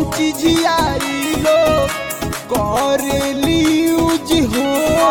चिझियाई लो करेली यूज हो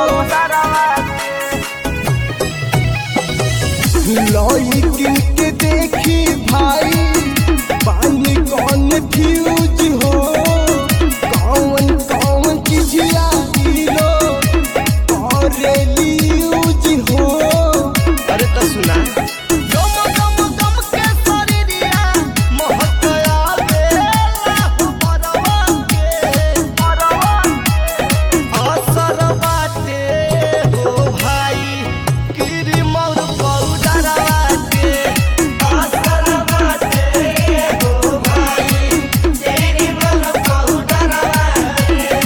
लॉइकिन के देखी भाई पानी कौन फ्यूज हो कौन कौन चिझियाई लो करेली यूज हो अरे तो सुना गम गम गम के शरीरिया महकया बेला परवा के परवा असर बाटे हो भाई गिरी मोर पौडरवा के असर बाटे हो भाई गिरी मोर पौडरवा के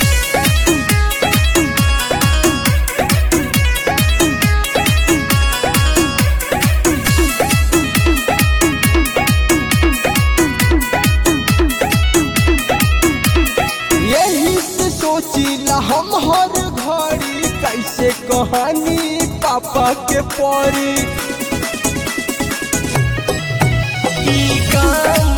यही से सोचिला हम हर घड़ी कैसे कहानी पापा के पड़ी ई काम